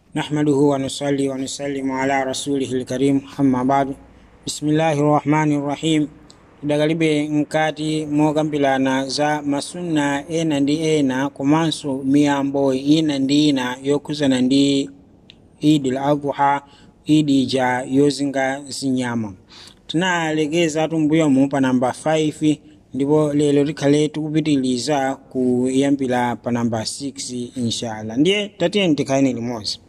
نحمده ونصلي ونسلم على رسوله الكريم أما بعد بسم الله الرحمن الرحيم dagalibe nkati mokambirana za masunna ena ndi ena komanso miyambo ina ndi ina yokhuzana ndi idi al-adha idi ija yozinga zinyama tinalekeza tumbuyomu pa namba 5 ndipo lero tikhale tikupitiliza kuyambira pa namba 6 inshallah ndiye tatiyeni tikhaleni limodzi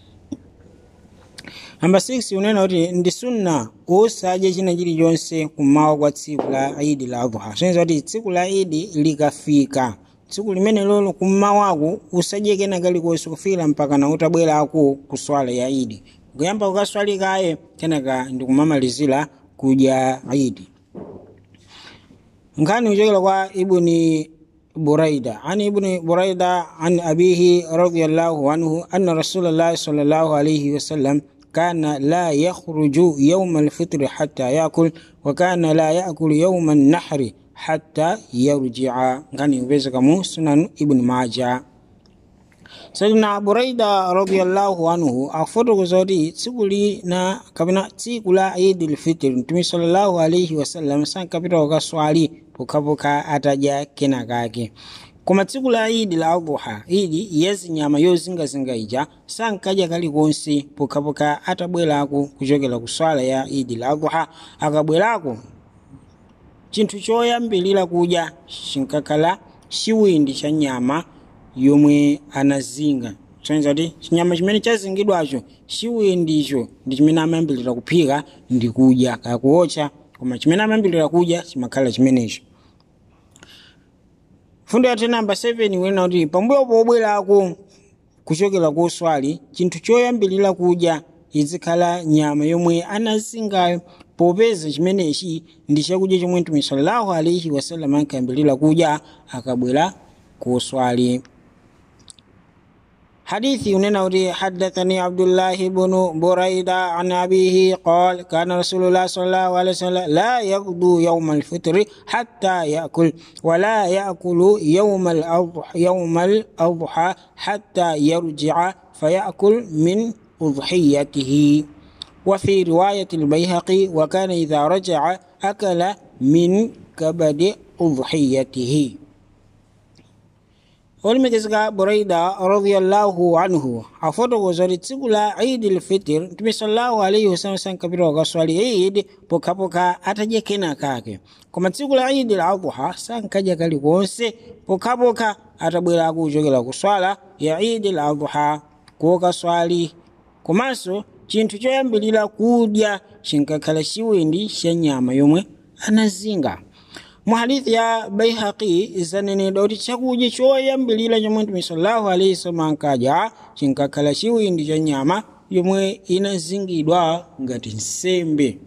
namba 6 unena kuti ndi sunna usadye china chilichonse kummawa kwa tsiku la idi la adha soneza kuti tsiku la idi likafika tsiku limene lolo kummawako usadye kena kalikonse kufikira mpaka na utabwerako ku swala ya idi kuyamba kukaswalikaye kenaka ndikumamalizira kudya idi nkhani kuchokera kwa ibuni buraida an ibni buraida an abihi radiallahu anhu anna rasulallahi sallallahu alaihi wasallam كان لا يخرج يوم الفطر حتى يأكل وكان لا يأكل يوم النحر حتى يرجع كان يبزك سنن ابن ماجه sayyidina buraida radiyallahu anhu akufotokoza kuti tsiku lina kapena tsiku la idil fitr mtume sallallahu alaihi wasallam sankapita kukaswali pokhapokha atadya kena kake koma tsiku la idi la adhuha idi yazinyama yozingazinga ija sankadya kalikonse pokhapokha atabwerako kuchokera ku swala ya idi la adhuha akabwerako chinthu choyambilira kudya chinkakhala chiwindi cha nyama yomwe anazinga soneza kuti chinyama chimene chazingidwacho chiwindicho ndi chimene amayambilira kuphika ndi kudya kaya kuotcha koma chimene amayambilira kudya chimakhala chimenecho fundo yathu namba 7 kunena kuti pambuyo pobwerako kuchokera ku swali chinthu choyambilira kudya izikhala nyama yomwe anazingayo popeza chimenechi ndi chakudya chomwe mtume sallallahu alaihi wasallam ankayambilira kudya akabwera ku swali حديث وننوري حدثني عبد الله بن بريدة عن أبيه قال كان رسول الله صلى الله عليه وسلم لا يغدو يوم الفطر حتى يأكل ولا يأكل يوم الأضحى يوم الأضحى حتى يرجع فيأكل من أضحيته وفي رواية البيهقي وكان إذا رجع أكل من كبد أضحيته olimegezeka buraida radiyallahu anhu afotokoza kuti tsiku la idi lfitr mtume sallallahu alaihi wasallam sankapita wakaswali idi pokhapokha atadya kena kake koma tsiku la idi la adhuha sankadya kalikonse pokhapokha atabwerako kuchokera kuswala ya idi la adhuha kokaswali komanso chinthu choyambilira kudya chinkakhala chiwindi cha nyama yomwe anazinga mu hadithi ya baihaqi zanenedwa kuti chakudya choyambilira chomwe mtume sallallahu alaihi wasallam ankadya chinkakhala chiwindi cha nyama yomwe inazingidwa ngati nsembe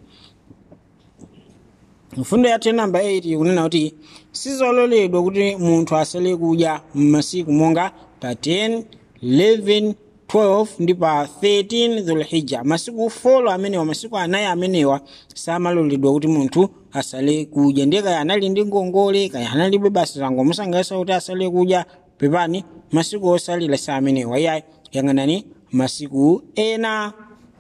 mfundo yathu namba 8 kunena kuti sizololedwa kuti munthu asale kudya m'masiku monga pa 10 11 12 ndi pa 13 dhulhijja masiku folo amenewa masiku anayi amenewa samaloledwa kuti munthu asale kudya ndiye kaya anali ndi ngongole kaya analibe basa zango musangasa kuti asale kudya pepani masiku osalira sa amenewa iyayi yang'anani masiku ena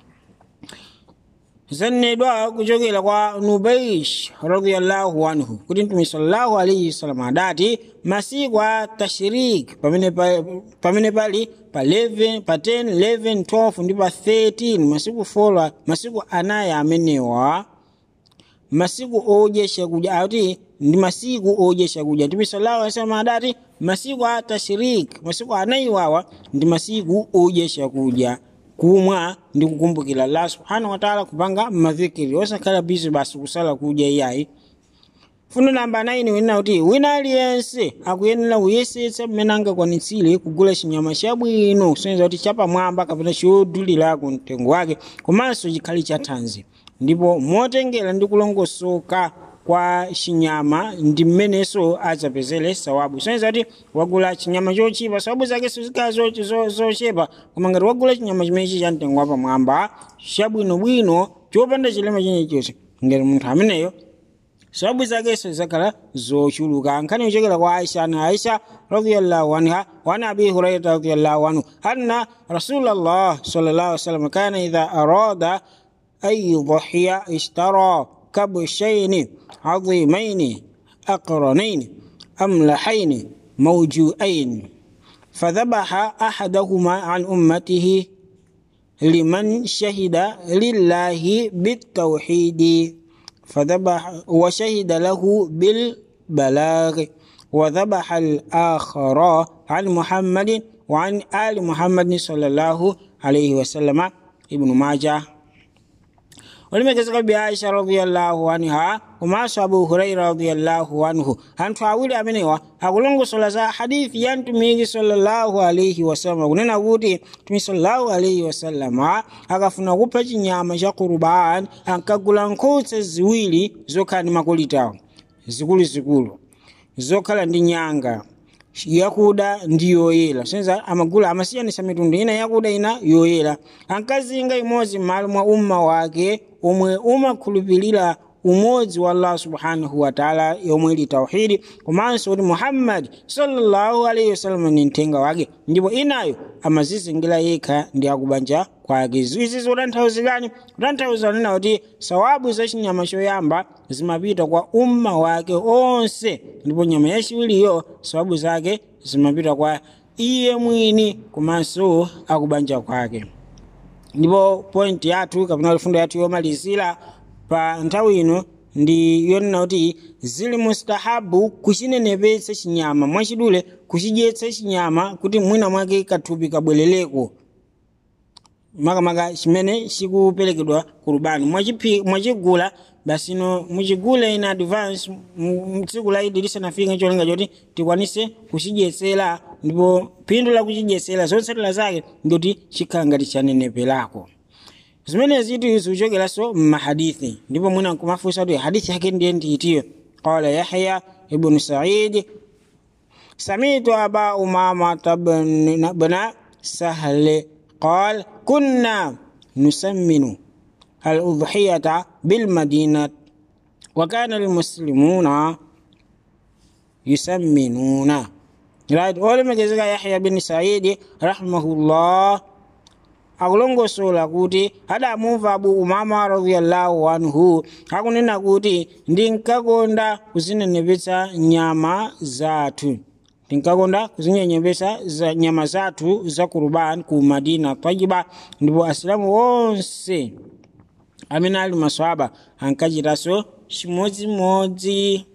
zanenedwa kuchokera kwa nubaish radiyallahu anhu kuti mtume sallallahu alaihi wasallam adati masiku a tashrik pamene pamene pali pa 11 pa 10 11 12 ndi pa 13 masiku fola masiku anayi amenewa masiku odya chakudya ati ndi masiku odya chakudya mtume sallallahu alaihi wasallam adati masiku a tashrik masiku anayi wawa ndi masiku odya chakudya kumwa ndi kukumbukira allah subhanahu wataala kupanga madhikiri osakhala bizi basi kusala kudya iyayi fundo namba 9 wina kuti wina aliyense akuyenera kuyesetsa mmene angakwanitsire kugula chinyama chabwino kusonyeza kuti chapamwamba kapena chodulirako mtengo wake komanso chikhale chathanzi ndipo motengera ndi kulongosoka kwa chinyama ndi mmenenso adzapezere sawabu soneza kuti wagula chinyama chochipa sawabu zake sizikhala zochepa koma ngati wagula chinyama chimenechi cha mtengo wapamwamba chabwinobwino chopanda chilema chenechonse ngati munthu ameneyo sababu zakenso zakhala zochuluka nkhani kuchokera kwa aisha na aisha radiyallahu anha wa an abi hurairata radiyallahu anhu anna rasulallah sallallahu alaihi wasallam kana idha arada an yudhiya ishtara kabshaini عظيمين أقرنين أملحين موجوئين فذبح أحدهما عن أمته لمن شهد لله بالتوحيد فذبح وشهد له بالبلاغ وذبح الآخر عن محمد وعن آل محمد صلى الله عليه وسلم ابن ماجه olimekezeka bi aisha radiyallahu anha komanso abu huraira radiyallahu anhu anthu awiri amenewa akulongosola za hadithi ya mtumiki sallallahu alaihi wasallam kunena kuti mtumiki sallallahu alaihi wasallama akafuna kupha chinyama cha kurubani ankagula nkhosa ziwiri zokhala ndi makolitawo zikuluzikulu zokhala ndi nyanga yakuda ndi yoyera senza amagula amasiyanisa mitundu ina yakuda ina yoyera ankazinga imodzi m'malo mwa umma wake omwe umakhulupirira umodzi wa allah subhanahu wataala yomwe ili tauhidi komanso kuti muhammadi sallallahu alaihi wasallam ni mthenga wake ndipo inayo amazizingira yekha ndi akubanja kwake izi zikutanthauzirani kutanthauza nena kuti sawabu za chinyama choyamba zimapita kwa umma wake onse ndipo nyama yachiwiriyo sawabu zake zimapita kwa iye mwini komanso akubanja kwake ndipo point yathu kapena fundo yathu yomalizira pa nthawi ino ndi yonena kuti zili mustahabu kuchinenepetsa chinyama mwachidule kuchidyetsa chinyama kuti mwina mwake kathupi kabwerereko makamaka chimene chikuperekedwa ku rubani mwachigula basino muchigule in advance tsiku la idi lisanafike cholinga choti tikwanise kuchidyetsera ndipo phindu la kuchidyetsera zotsatira zake ndikuti chikhala ngati chaneneperako zimenezi itu zikuchokeranso mmahadithi ndipo mwina nkumafunsa kuti hadithi yake ndiye ndiitiyo qala yahya ibnu saidi samitu aba umamata bna sahle قال كنا نسمن الأضحية بالمدينة وكان المسلمون يسمنون right oleme kezeka yahya bin saidi rahimahullah akulongosola kuti adamumva abu umama radiyallahu anhu akunena kuti ndinkakonda kuzinenepetsa nyama zathu tinkakonda kuzinenepetsa za nyama zathu za kurubani ku madina tayiba ndipo asilamu onse amene ali maswaba ankachitanso chimodzimodzi